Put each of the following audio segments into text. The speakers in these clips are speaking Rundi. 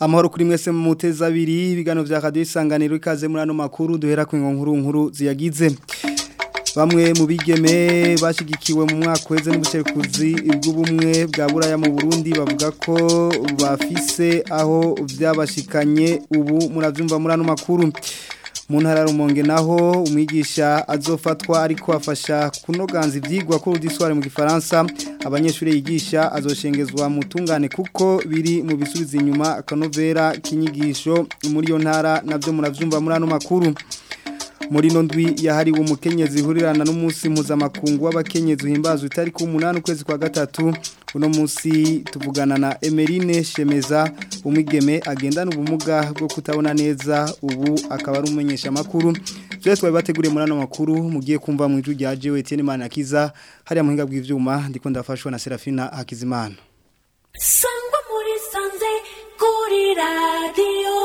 amahoro kuri mwese mu muteza abiri ibiganiro vya radio isanganiro ikaze muri ano makuru duhera ku nkuru nkuru ziyagize bamwe mu bigeme bashigikiwe mu mwaka weze n'ubushekuzi bw'ubumwe bwa buraya mu Burundi bavuga ko bafise aho vyabashikanye ubu muravyumva muri ano makuru mu ntara rumonge naho umwigisha azofatwa ariko afasha kunoganza ivyigwa ko rudisware mu gifaransa abanyeshuri yigisha azoshengezwa mu tungane kuko biri mu bisubiza inyuma akanovera kinyigisho muri yo ntara navyo muravyumva muri ano makuru muri no ndwi yahariwe umukenyezi hurirana n'umunsi mpuzamakungu w'abakenyezi uhimbazwa itariki umunani ukwezi kwa gatatu uno munsi tuvugana na Emerine Shemeza umwigeme agendana ubumuga bwo kutabona neza ubu akaba ari umumenyesha makuru byose twabateguriye muri ano makuru mugiye kumva mu ijwi rya Jewe Etienne Manakiza hariya muhinga bw'ivyuma ndiko ndafashwa na Serafina Hakizimana Sangwa muri sanze kuri radio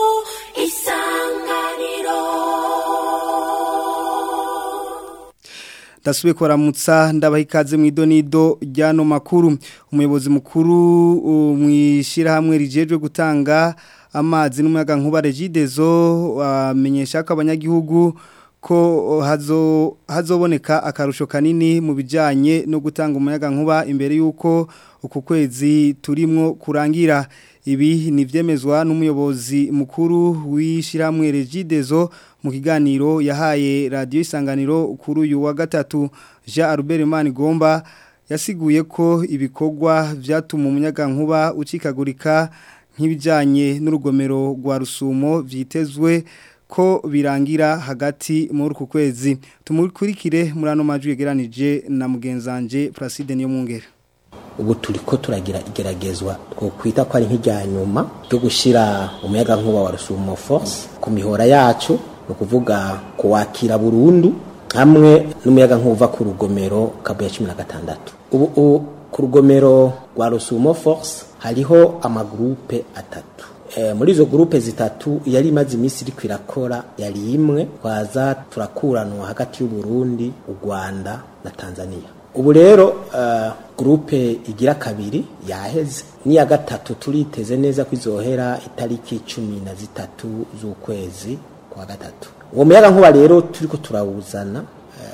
isanganiro Dasubiye kuramutsa ndabaha ikaze mu idonido ryano makuru umuyobozi mukuru mwishira hamwe rijejwe gutanga amazi n'umuyaga nkuba regidezo amenyesha ko abanyagihugu ko hazo hazoboneka akarusho kanini mu bijanye no gutanga umuyaga nkuba imbere yuko uku kwezi turimwo kurangira ibi ni vyemezwa n'umuyobozi mukuru w'ishiramwe regidezo mu kiganiro yahaye radio isanganiro kuri uyu wa gatatu Jean Albert Manigomba yasiguye ko ibikorwa vyatuma umuyaga nkuba ucikagurika nk'ibijanye n'urugomero rwa rusumo vyitezwe ko birangira hagati muri uku kwezi tumukurikire muri ano majwi yegeranije na mugenzanje Placide niyo mungera ubu turi ko turagira igeragezwa twokwita ko ari nk'irya nyuma ryo gushyira umuyaga nkuba wa rusumo force ku mihora yacu ni ukuvuga kuwakira burundu hamwe n'umuyaga nkuba ku rugomero kabuye cumi na gatandatu ubu ku rugomero rwa rusumo force hariho amagurupe atatu muri izo gurupe zitatu yari imaze iminsi iri kwirakora yari imwe twaza turakuranwa hagati y'uburundi u rwanda na tanzania ubu rero gurupe igira kabiri yaheze n'iya gatatu turiteze neza ko izohera itariki cumi na zitatu z'ukwezi kwa gatatu uwo muyaga nkuba rero turi ko turawuzana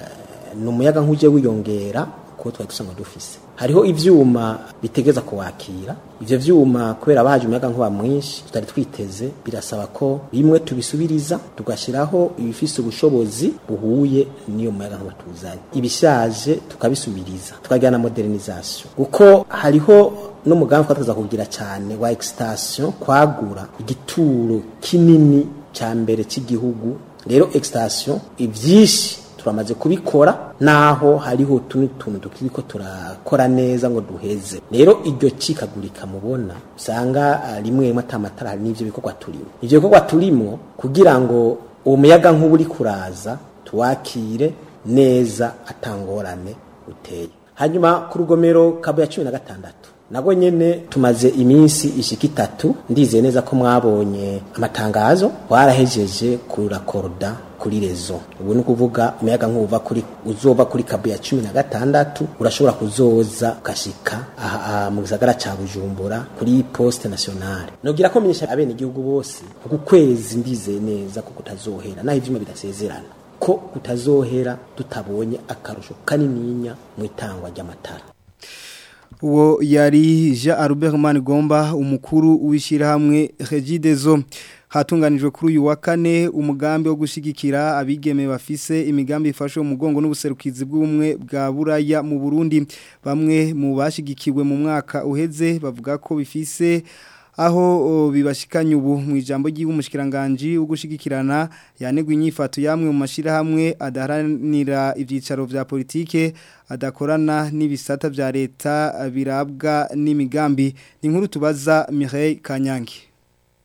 ni umuyaga nk'ujye wiyongera kuko twari dusanzwe dufise hariho ivyuma bitegeza kuwakira ivyo vyuma kubera baje umuyaga nkuba mwinshi tutari twiteze birasaba ko bimwe tubisubiriza tugashiraho ibifise ubushobozi buhuye n'iyo muyaga nkuba tuzanye ibishaje tukabisubiriza tukagira na modernisation kuko hariho n'umugambi twateza kugira cyane wa extension kwagura igituro kinini ca mbere cy'igihugu rero extension ivyishi turamaze kubikora naho hariho tuni tuntu tukiriko turakora neza ngo duheze rero iryo cikagurika mubona usanga rimwe rimwe atamatara hari n'ivyo bikorwa turimo ivyo bikorwa turimo kugira ngo uwo muyaga nk'ubu uri kuraza tuwakire neza atangorane uteye hanyuma ku rugomero kabo ya cumi na gatandatu nago nyene tumaze iminsi ishika itatu ndizeye neza ko mwabonye amatangazo warahejeje kurakorda kuri rezo ubu ni ukuvuga umuyaga nk'uva kuri uzova kuri kabu ya cumi na gatandatu urashobora kuzoza ukashika aha mu gisagara ca bujumbura kuri poste nationale nogira ko menyesha abene igihugu bose uku kwezi ndizeye neza ko kutazohera naho ivyuma bidasezerana ko kutazohera tutabonye akarusho kanininya mu itangwa ry'amatara uwo yari Jean Albert Manigomba umukuru w'ishyirahamwe Regidezo hatunganijwe kuri uyu wa kane umugambi wo gushigikira abigeme bafise imigambi ifashe umugongo n'ubuserukizi bw'umwe bwa buraya mu Burundi bamwe mu bashigikiwe mu mwaka uheze bavuga ko bifise aho bibashikanye ubu mu ijambo ry'umushikiranganje wo gushigikirana yanegwa inyifato yamwe mu mashirahamwe adaharanira ivyicaro vya politike adakorana n'ibisata vya leta birabwa n'imigambi ni nkuru tubaza Mireille Kanyangi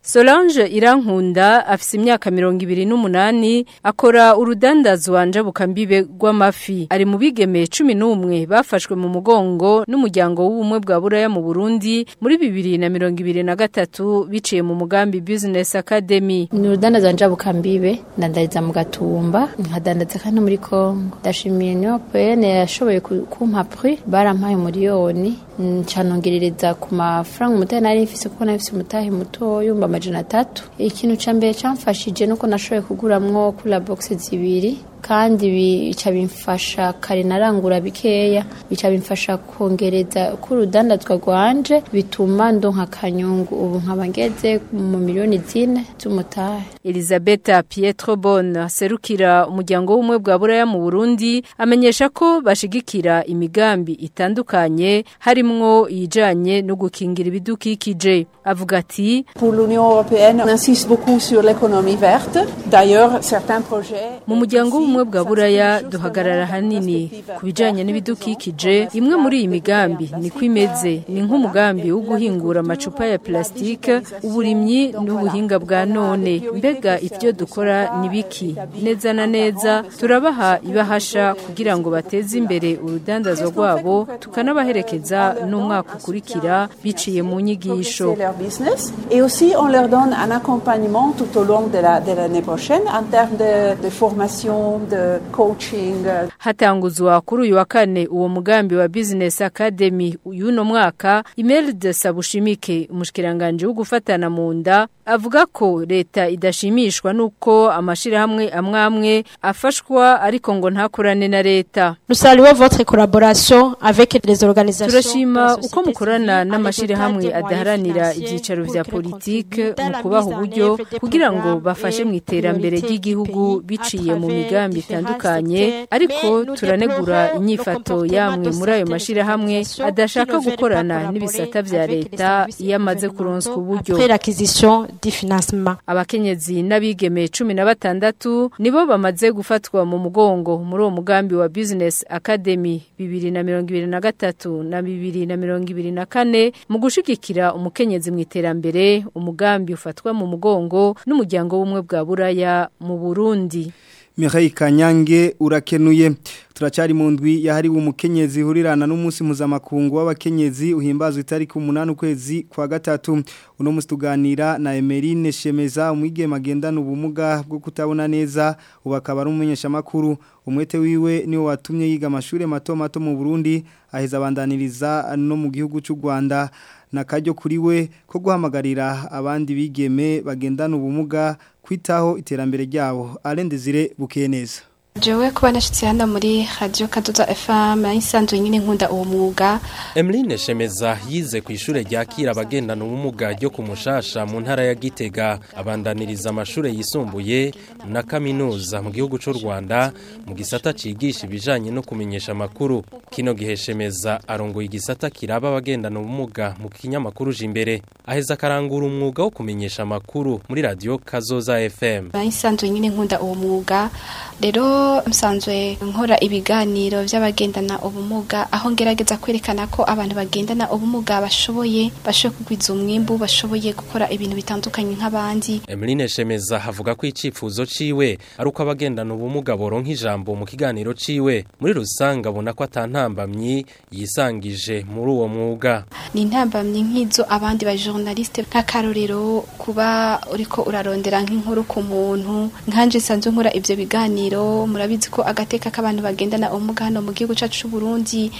Solange Irankunda afise imyaka mirongo ibiri n'umunani akora urudandazwa njabukambibe rw'amafi ari mu bigeme cumi n'umwe bafashwe mu mugongo n'umuryango w'ubumwe bwa buraya mu Burundi muri bibiri na mirongo ibiri na gatatu biciye mu mugambi Business Academy ni urudandaza njabukambibe ndandariza mu gatumba nkadandaza kandi muri Kongo ndashimiye niyo pene yashoboye ku- kumpa prix barampaye miliyoni ncanongerereza ku mafaranga umutahe nari mfise kuko nari mfise umutahe muto yumva amajana atatu ikintu ca mbere camfashije nuko nashoboye kuguramwo kuri la box zibiri kandi bica bimfasha kare narangura bikeya bica bimfasha kongereza ko urudandazwa rwanje bituma ndonka akanyungu ubu nkaba ngeze mu miliyoni zine z'umutahe Elisabetta Pietro Bon serukira umuryango w'umwe bwa buraya mu Burundi amenyesha ko bashigikira imigambi itandukanye harimwo iyijanye no gukingira ibidukikije avuga ati Pour l'Union européenne, on insiste beaucoup sur l'économie verte. D'ailleurs, certains projets... mu muryango w'ubumwe bwa buraya duhagarara hanini ku bijanye n'ibidukikije imwe muri iyi migambi niko imeze ni nk'umugambi wo guhingura amacupa ya plastike uburimyi n'ubuhinga bwa none mbega ivyo dukora ni biki neza na neza turabaha ibahasha kugira ngo bateze imbere urudandazwa rwabo tukanabaherekeza n'umwaka ukurikira biciye mu nyigisho C'est leur business. Et aussi, on leur donne un accompagnement tout au long de la- de l'année prochaine en termes de, de formation, de coaching. euh, hatanguzwa kuri uyu wa kane uwo mugambi wa Business Academy y'uno mwaka Imelda Sabushimike umushikiranganje wo gufatana mu nda avuga ko leta idashimishwa nuko amashirahamwe amwe amwe afashwa ariko ngo ntakorane na leta Nous saluons votre collaboration avec les organisations. turashima de la uko société mukorana civile n'amashirahamwe avec des adaharanira moyens ibyicaro financiers vya pour politike contribuer mu dans la kubaha mise en uburyo œuvre des kugira ngo programmes bafashe et mu iterambere priorités ry'igihugu du pays biciye à mu travers migambi différents itandukanye secteurs. ariko Mais nous turanegura déplorons inyifato le yamwe comportement muri ayo de mashirahamwe certaines adashaka organisations qui ne gukorana veulent pas n'ibisata collaborer vya avec les leta services iyo amaze kuronswa gouvernementaux uburyo Après l'acquisition du financement. abakenyezi n'abigeme cumi na batandatu nibo bamaze gufatwa mu mugongo muri uwo mugambi wa Business Academy bibiri na mirongo ibiri na gatatu na bibiri na mirongo ibiri na kane mu gushigikira umukenyezi mu iterambere umugambi ufatwa mu mugongo n'umuryango w'ubumwe bwa buraya mu Burundi Mireille Kanyange urakenuye turacari mu ndwi yahariwe umukenyezi hurirana n'umunsi mpuzamakungu w'abakenyezi uhimbazwa itariki umunani ukwezi kwa gatatu uno musi tuganira na Emeline Shemeza umwigeme agendana ubumuga bwo kutabona neza ubu akaba ari umumenyeshamakuru umwete wiwe niwo watumye yiga amashuri mato mato mu Burundi aheza abandaniriza no mu gihugu cy'u Rwanda na kajyo kuri we ko guhamagarira abandi bigeme bagendana ubumuga kwitaho iterambere ryabo arendezire bukeye neza jewe kuba nashyitse hano muri radiyo kadoda fm yisanzuye nyine nkunda uwo mwuga Emeline Shemeza yize ku ishure ryakira abagendana ubumuga ryo ku Mushasha mu ntara ya Gitega abandaniriza amashure yisumbuye na kaminuza mu gihugu cy'u Rwanda mu gisata cigisha ibijanye no kumenyesha amakuru kino gihe Shemeza arongoye igisata kiraba abagendana ubumuga mu kinyamakuru jimbere aheza karangura umwuga wo kumenyesha amakuru muri radio Kazoza FM yisanzuye nyine nkunda uwo mwuga rero msanzwe nkora ibiganiro by'abagendana ubumuga aho ngerageza kwerekana ko abantu bagendana ubumuga bashoboye bashoboye kugwiza umwimbu bashoboye gukora ibintu bitandukanye nk'abandi Emeline Shemeza avuga ko icifuzo ciwe ari uko abagendana ubumuga boronka ijambo mu kiganiro ciwe muri rusange abona ko atantambamyi yisangije muri uwo mwuga ni intambamyi nk'izo abandi ba journaliste nk'akarorero kuba uriko urarondera nk'inkuru ku muntu nkanje nsanzwe nkora ivyo biganiro murabizi ko agateka k'abantu bagendana ubumuga hano mu gihugu cacu c'u Burundi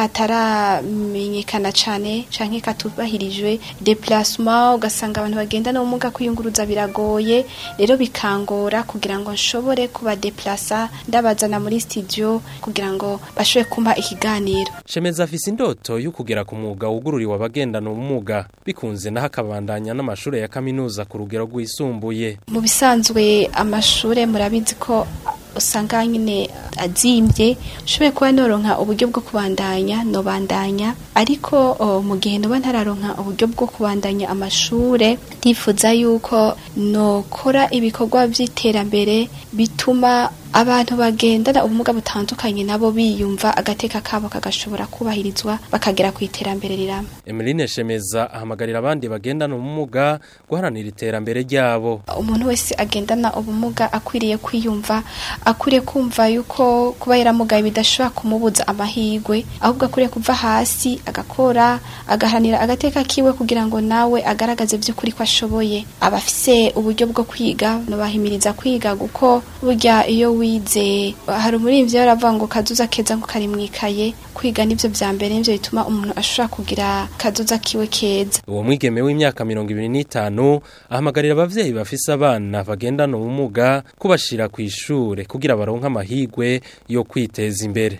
kataramenyekana cane canke katubahirijwe déplacement ugasanga abantu bagendana ubumuga kwiyunguruza biragoye rero bikangora kugira ngo nshobore kuba déplacer ndabazana muri studio kugira ngo bashobore kumpa ikiganiro Shemeza afise indoto yo kugera ku mwuga wugururiwe abagendana ubumuga bikunze naho akabandanya n'amashure ya kaminuza ku rugero rwisumbuye mu bisanzwe amashure murabizi ko usanga nyine azimbye ushoboye kuba noronka uburyo bwo kubandanya nobandanya ariko o, mu gihe noba ntararonka uburyo bwo kubandanya amashure ndifuza yuko nokora ibikorwa by'iterambere bituma abantu bagendana ubumuga butandukanye nabo biyumva agateka kabo kagashobora kubahirizwa bakagera ku iterambere rirama Emeline Shemeza ahamagarira abandi bagendana ubumuga guharanira iterambere ryabo umuntu wese agendana ubumuga akwiriye kwiyumva akwiriye kumva yuko kuba yaramugaye bidashobora kumubuza amahirwe ahubwo akwiriye kuva hasi agakora agaharanira agateka kiwe kugira ngo nawe agaragaze by'ukuri ko ashoboye abafise uburyo bwo kwiga nubahimiriza kwiga kuko burya iyo wize hari umuririmbyi yaravuga ngo kazuza keza ngo kari mwikaye kwiga nivyo vya mbere nivyo bituma umuntu ashobora kugira kazuza kiwe keza uwo mwigeme w'imyaka mirongo ibiri n'itanu ahamagarira abavyeyi bafise abana bagendana ubumuga kubashira ku ishure kugira baronke amahirwe yo kwiteza imbere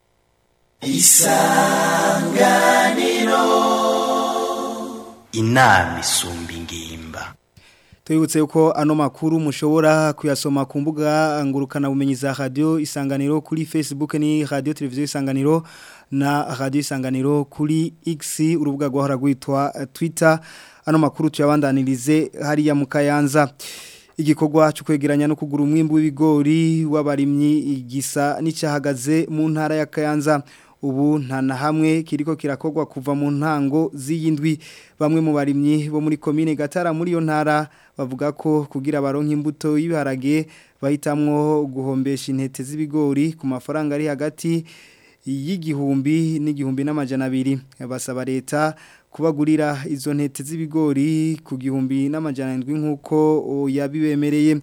isanganiro inama isumba ingimba Tuyibutse yuko ano makuru mushobora kuyasoma ku mbuga ngurukana bumenyi za radio isanganiro kuri Facebook ni radio televiziyo isanganiro na radio isanganiro kuri X urubuga rwahora rwitwa Twitter ano makuru tuyabandanirize hariya mu Kayanza igikorwa cyo kwegeranya no kugura umwimbu w'ibigori w'abarimyi igisa n'icyahagaze mu ntara ya Kayanza ubu nta na hamwe kiriko kirakorwa kuva mu ntango z'iyindwi bamwe mu barimyi bo muri komine Gatara muri yo ntara bavuga ko kugira baronke imbuto y'ibiharage bahitamwo guhombesha intete z'ibigori ku mafaranga ari hagati y'igihumbi n'igihumbi n'amajana abiri basaba leta kubagurira izo ntete z'ibigori ku gihumbi n'amajana ndwi nk'uko yabibemereye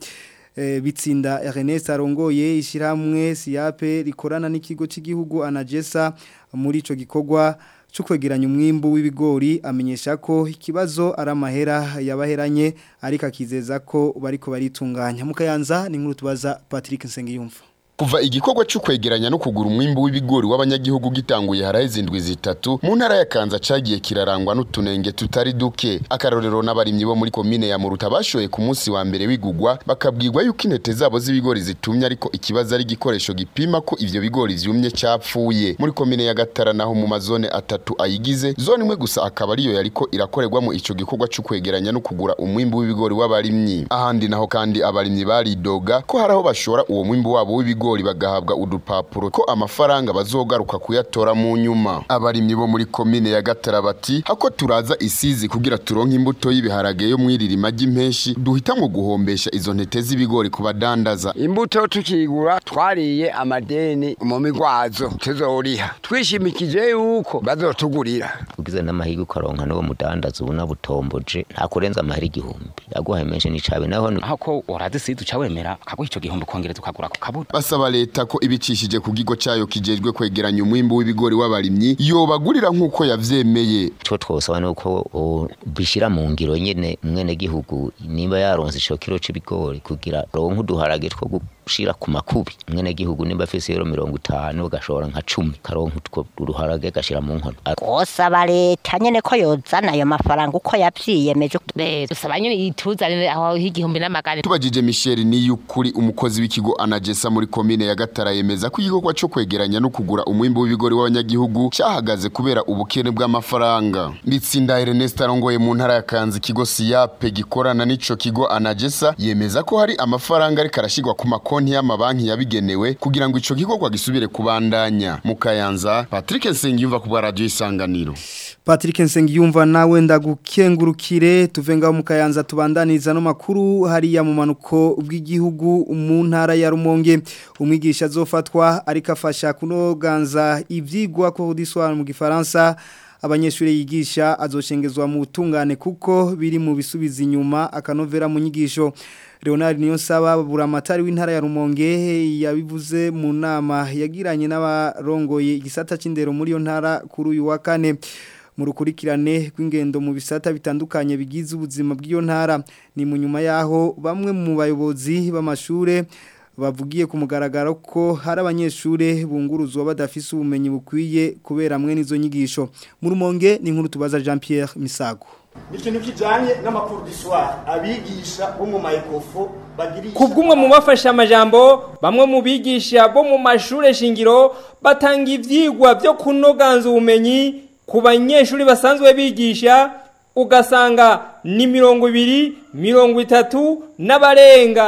bitsinda Ernest arongoye ishyirahamwe siyape rikorana n'ikigo cy'igihugu anagesa muri icyo gikorwa cyo kwegeranya umwimbu w'ibigori amenyesha ko ikibazo ari amahera yabaheranye ariko akizeza ko bariko baritunganya mukayanza ni nkuru tubaza Patrick Nsengiyumva Kuva igikorwa cyo kwegeranya no kugura umwimbu w'ibigori w'abanyagihugu gitanguye haraheze indwi zitatu mu ntara ya Kanza cagiye kirarangwa n'utunenge tutari duke akarorero n'abarimyi bo muri komine ya Muruta bashoye ku munsi wa mbere wigugwa bakabwirwa yuko intete zabo z'ibigori zitumye ariko ikibazo ari igikoresho gipima ko ivyo bigori vyumye capfuye muri komine ya Gatara naho mu mazone atatu ayigize zone imwe gusa akaba ariyo yariko irakorerwamo ico gikorwa cyo kwegeranya no kugura umwimbu w'ibigori w'abarimyi ahandi naho kandi abarimyi baridoga ko haraho bashora uwo mwimbu wabo w'ibigori ibigori bagahabwa udupapuro ko amafaranga bazogaruka kuyatora mu nyuma abarimyi bo muri komine ya Gatara bati hako turaza isizi kugira turonke imbuto y'ibiharage yo mwiririma ry'impeshi duhitamwe guhombesha izo ntete z'ibigori ku badandaza imbuto tukigura twariye amadeni mu migwazo tuzoriha twishimikije yuko bazotugurira ugize n'amahirwe ukaronka n'uwo mudandaza ubona butomboje nta kurenza amahera igihumbi yaguhaye menshi n'icabe naho hako waradisize uca wemera akaguha ico gihumbi kongereza ukagura ku kabuto basaba leta ko ibicishije ku gigo cyayo kijejwe kwegeranya umwimbu w'ibigori w'abarimyi yobagurira nk'uko yavyemeye cyo twosaba nuko bishira mu ngiro nyene mwene gihugu niba yaronse ico kiro c'ibigori kugira ronke uduharage two gushira ku makubi mwene gihugu nimba afise euro mirongo itanu gashobora nka cumi karonka utwo uruharage gashira mu nkono gosaba leta nyene ko yozana ayo mafaranga uko yavyiyemeje dusaba nyene ituzanire aho igihumbi n'amagana tubajije Michel Niyukuri umukozi w'ikigo Anagesa muri komine ya Gatara yemeza ko igikorwa cyo kwegeranya no kugura umwimbu w'ibigori w'abanyagihugu cyahagaze kubera ubukene bw'amafaranga nditsinda Ernest arongoye mu ntara ya Kanzi ikigo Siyape gikorana n'ico kigo Anagesa yemeza ko hari amafaranga ariko arashigwa ku makonti y'amabanki yabigenewe kugira ngo ico gikorwa gisubire kubandanya mu Kayanza Patrick Nsengiyumva ku bwa radio isanganiro Patrick Nsengiyumva nawe ndagukengurukire tuve ngaho mu Kayanza tubandaniriza no makuru hariya mu manuko bw'igihugu mu ntara ya Rumonge umwigisha azofatwa ariko afasha kunoganza ivyigwa ko diswara mu gifaransa abanyeshuri yigisha azoshengezwa mu tungane kuko biri mu bisubiza inyuma akanovera mu nyigisho Leonard Niyonsaba buramatari w'intara ya Rumonge yabivuze mu nama yagiranye n'abarongoye igisata c'indero muri yo ntara kuri uyu wa kane mu rukurikirane rw'ingendo mu bisata bitandukanye bigize ubuzima bw'iyo ntara ni mu nyuma yaho bamwe mu bayobozi b'amashure bavugiye ku mugaragaro ko hari abanyeshure bunguruzwa badafise ubumenyi bukwiye kubera mwe n'izo nyigisho mu rumonge ni nkuru tubaza Jean Pierre Misago ikintu kijanye n'amakuru d'histoire abigisha bo mu mayekofo bagirisha kubw'umwe mu bafasha amajambo bamwe mu bigisha bo mu mashure shingiro batanga ivyigwa byo kunoganza ubumenyi ku banyeshuri basanzwe bigisha ugasanga ni mirongo ibiri mirongo itatu n'abarenga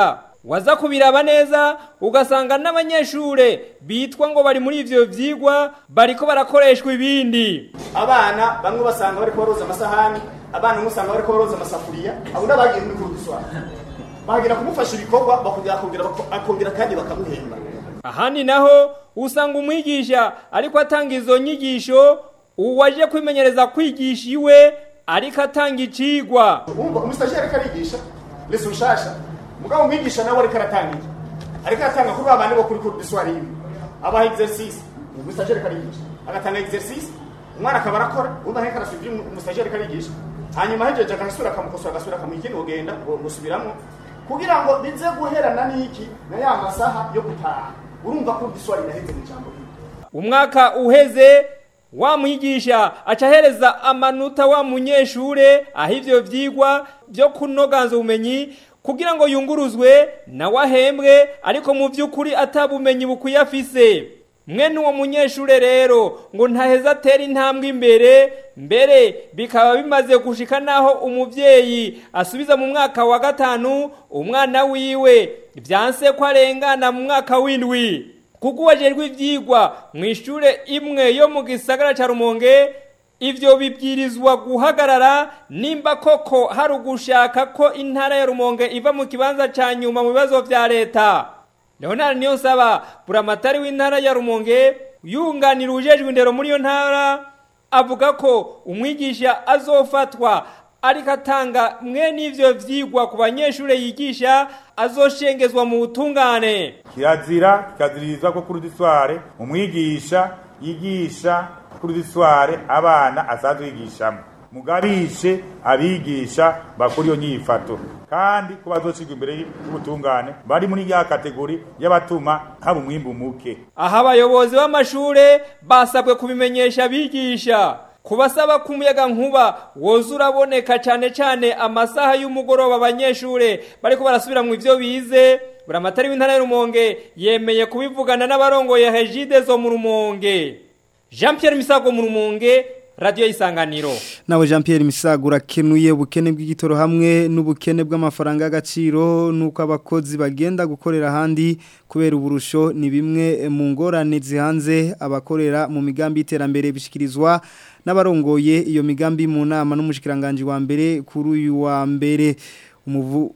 waza kubiraba neza ugasanga n'abanyeshure bitwa ngo bari muri ivyo vyigwa bariko barakoreshwa ibindi abana bamwe basanga bariko baroza amasahani abana bamwe usanga bariko baroza amasafuriya abo n'abagiye muri kuruduswara bahagira kumufasha ibikorwa bakongera akongera bako- akongera kandi bakamuhemba ahandi naho usanga umwigisha ariko atanga izo nyigisho uwaje kwimenyereza kwigisha iwe ariko atanga icigwa umva umusitagiri ariko arigisha leso nshasha mugabo umwigisha nawe ariko aratanga iki ariko aratanga kuri babandi bo kuri kuruduswara ibi abaha exercice umusitagiri ariko arigisha agatanga exercice umwana akaba arakora undi aheka arasubira ibyo umusitagiri ariko arigisha hanyuma ahejeje agasubira akamukosora agasubira akamuha ikindi ugenda gusubiramo kugira ngo bize guherana n'iki na ya masaha yo gutaha urumva ko uruduswara iraheze mu ijambo rimwe umwaka uheze wa mwigisha aca ahereza amanota wa munyeshure aho ivyo vyigwa vyo kunoganza ubumenyi kugira ngo yunguruzwe nawe ahembwe ariko mu vy'ukuri atabumenyi bukwiye afise mwene uwo munyeshure rero ngo ntaheza atera intambwe imbere mbere bikaba bimaze gushika naho umuvyeyi asubiza mu mwaka wa gatanu umwana wiwe vyanse ko arengana mu mwaka w'indwi kuko uwajejwe ivyigwa mu ishure imwe yo mu gisagara ca rumonge ivyo bibwirizwa guhagarara nimba koko hari ugushaka ko intara ya rumonge iva mu kibanza ca nyuma mu bibazo vya leta leonard niyo nsaba buramatari w'intara ya rumonge yunganira ujejwe indero muri iyo ntara avuga ko umwigisha azofatwa ariko atanga mwene ivyo vyigwa ku banyeshure yigisha azoshengezwa mu butungane kirazira kikaziririzwa ko kuri udusware umwigisha yigisha kuri udusware abana asanzwe yigishamo mugabishe abigisha bakora iyo nyifato kandi ko bazocirwa imbere y'ubutungane bari muri ya kategori y'abatuma haba umwimbu muke aha abayobozi b'amashure basabwe kubimenyesha abigisha kubasaba ko umuyaga nkuba woza uraboneka cyane cyane amasaha y'umugoroba abanyeshure bariko barasubira mu ivyo bize buramatari w'intara y'urumonge yemeye kubivugana n'abarongoye hejide zo mu rumonge jean pierre misago mu rumonge radiyo y'isanganiro nawe jean Pierre Misagura kenuye ubukene bw'igitoro hamwe n'ubukene bw'amafaranga y'agaciro nuko abakozi bagenda gukorera ahandi kubera uburusho ni bimwe mu ngorane zihanze abakorera mu migambi y'iterambere bishikirizwa n'abarongoye iyo migambi mu nama n'umushikiranganje wa mbere kuri uyu wa mbere umuvu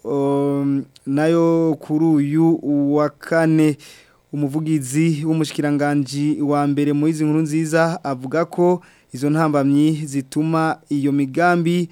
um, nayo kuri uyu wa kane umuvugizi w'umushikiranganje wa mbere mu izi nkuru nziza avuga ko izo ntambamyi zituma iyo migambi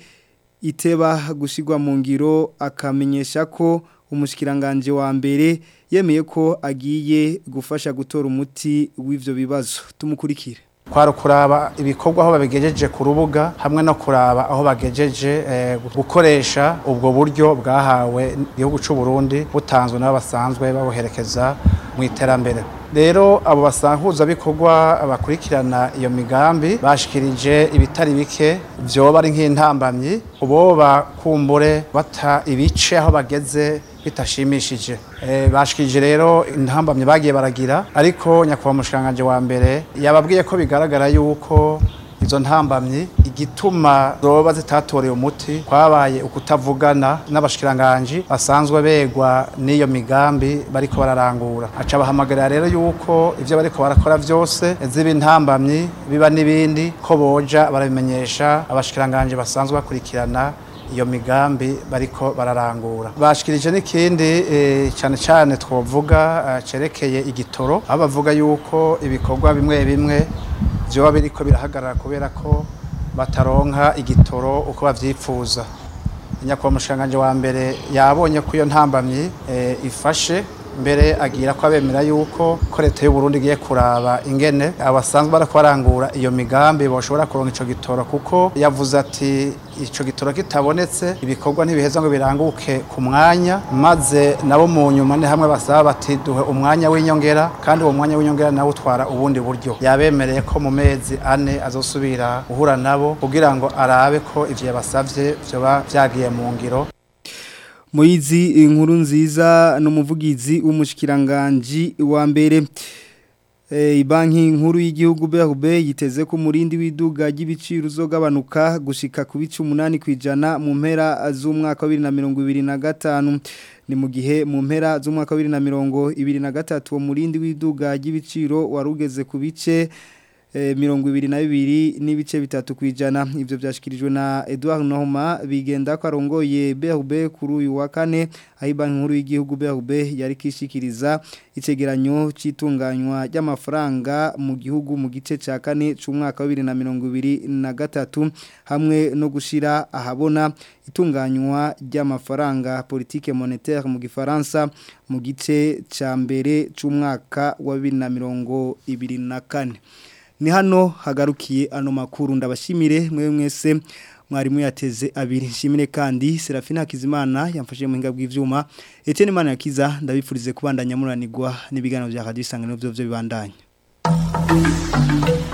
iteba gushigwa mu ngiro akamenyesha ko umushikiranganje wa mbere yemeye ko agiye gufasha gutora umuti w'ivyo bibazo tumukurikire kwari kuraba ibikorwa aho babigejeje ku rubuga hamwe no kuraba aho bagejeje eh, gukoresha ubwo buryo bwahawe igihugu cy'u Burundi butanzwe n'abo basanzwe babuherekeza mu iterambere rero abo basankuza bikorwa bakurikirana iyo migambi bashikirije ibitari bike vyoba ari nk'intambamyi uboba kumbure bata ibice aho bageze bitashimishije e, bashikije rero intambamye bagiye baragira ariko nyakubahwa mushikanganje wa mbere yababwiye ko bigaragara yuko izo ntambamyi igituma zoba zitatoreye umuti kwabaye ukutavugana n'abashikiranganje basanzwe begwa n'iyo migambi bariko bararangura aca bahamagarira rero yuko ivyo bariko barakora vyose ziba intambamyi biba n'ibindi ko boja barabimenyesha abashikiranganje basanzwe bakurikirana iyo migambi bariko bararangura bashikirije n'ikindi e, cyane cyane twovuga uh, cerekeye igitoro aho bavuga yuko ibikorwa bimwe bimwe vyoba biriko birahagarara kubera ko bataronka igitoro uko bavyifuza nyakubahwa mushanganje wa mbere yabonye ko iyo ntambamyi e, ifashe mbere agira ko abemera yuko ko leta y'u Burundi igiye kuraba ingene abasanzwe barako barangura iyo migambi boshobora kuronka ico gitoro kuko yavuze ati ico gitoro kitabonetse ibikorwa ntibiheza ngo biranguke ku mwanya maze nabo mu nyuma ni hamwe basaba bati duhe umwanya w'inyongera kandi uwo mwanya w'inyongera nawo utwara ubundi buryo yabemereye ko mu mezi ane azosubira guhura nabo kugira ngo arabe ko ivyo yabasavye vyoba vyagiye mu ngiro Moizi inkuru nziza n'umuvugizi w'umushikiranganje wa mbere Eh, banki nkuru y'igihugu BRB yiteze ko umurindi w'iduga ry'ibiciro uzogabanuka gushika ku bice 8 kwijana mu mpera z'umwaka wa 2025 ni mu gihe mu mpera z'umwaka wa 2023 uwo murindi w'iduga ry'ibiciro warugeze ku bice eh, mirongo ibiri na bibiri n'ibice bitatu kwijana ivyo byashikirijwe na Edouard Nohoma bigenda ko arongoye BRB kuri uyu wa kane aho banki nkuru y'igihugu BRB yari kishikiriza icegeranyo c'itunganywa ry'amafaranga mu gihugu mu gice ca kane c'umwaka wa 2023 hamwe no gushira ahabona itunganywa ry'amafaranga politique monétaire mu gifaransa mu gice ca mbere c'umwaka wa 2024 ni hano hagarukiye ano makuru ndabashimire mwe mwese mwarimu yateze abiri nshimire kandi Serafina Hakizimana yamfashije mu hinga bw'ivyuma Etienne Mana yakiza ndabifurize kubandanya muranirwa n'ibiganiro bya Radio Isanganiro byo byo bibandanya